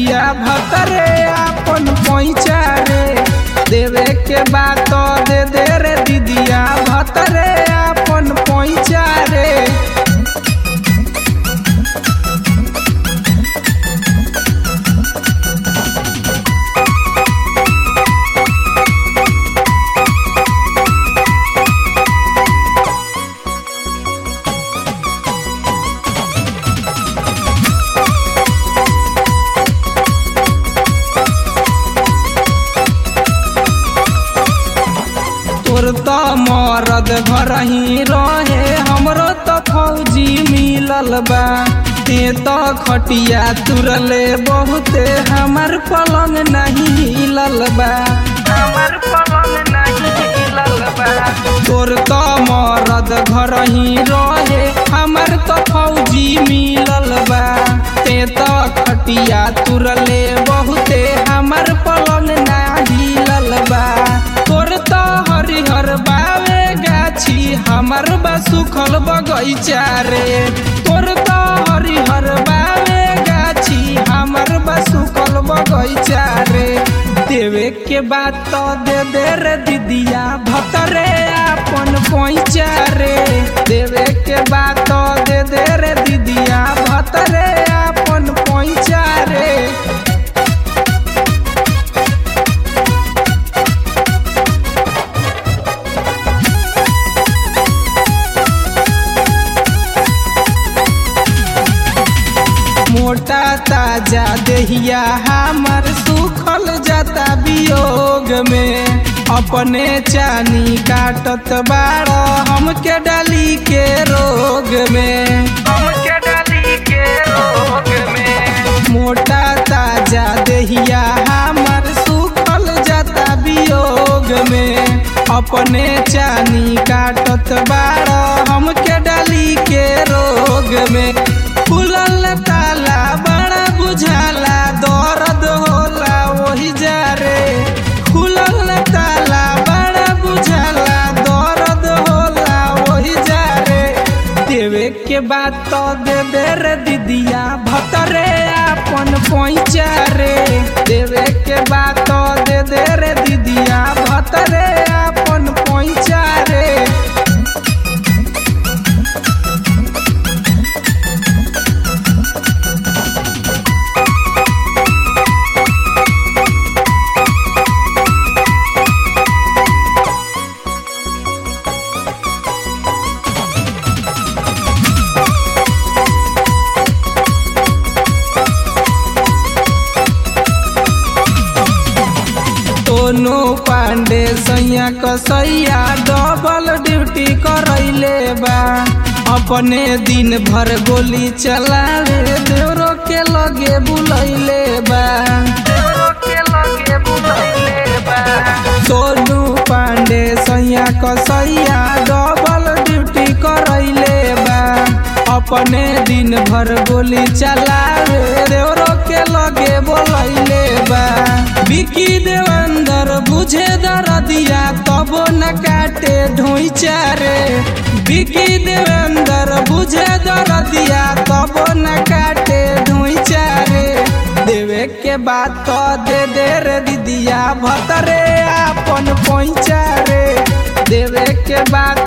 दीदिया भतरे आपन पैचा रे देवे के बात दे दे रे दीदिया भतरे आपन पैचा रे तोर त मरद घर ही रहे हमरो त फौजी मिलल बा ते त खटिया तुरले बहुते हमर पलंग नहीं हिलल बा हमर पलंग नहीं हिलल बा तोर त मरद घर ही रहे हमर त फौजी मिलल बा ते त खटिया तुरले बहुते हमर पलंग ना हिलल बा तोर त हरिहर बावे गाछी हमर बा सुखल बगैचा रे तोर त हरिहर बावे गाछी हमर बा सुखल बगैचा रे देवे के बात तो दे दे रे दीदिया भतरे आपन पैचा रे देवे के बात तो दे दे रे दीदिया भतरे आपन पैचा रे मोटा ताजा देहिया हमर सुखल जाता वियोग में अपने चानी काटत बाड़ हमके डाली के रोग में हमके डाली के रोग में मोटा ताजा देहिया हमर सुखल जाता वियोग में अपने चानी काटत बाड़ हमके डाली के रोग में खुलल ताला बड़ा बुझाला दर्द होला वही जा रे खुलल ताला बड़ा बुझाला दर्द होला वही जा रे देवे के बात तो दे दे रे दीदिया भतरे आपन पैचा रे देवे के बात तो दे दे रे दीदिया भतरे आपन पैचा रे सोनू पांडे सैया कसैया डबल ड्यूटी करैले बा अपने दिन भर गोली चलावे देवरो के लगे बुलैले बा सोनू पांडे सैया कसैया डबल ड्यूटी करैले बा अपने दिन भर गोली चलावे देवरो के लगे बोलैले बा बिकी देवंदर बुझे दरदिया तबो न काटे ढोइचा रे बिकी देवेंदर बुझे दरदिया तबो न काटे ढोइचा रे देवे के बात तो दे दे रे दीदिया भतरे आपन पैचा रे देवे के बात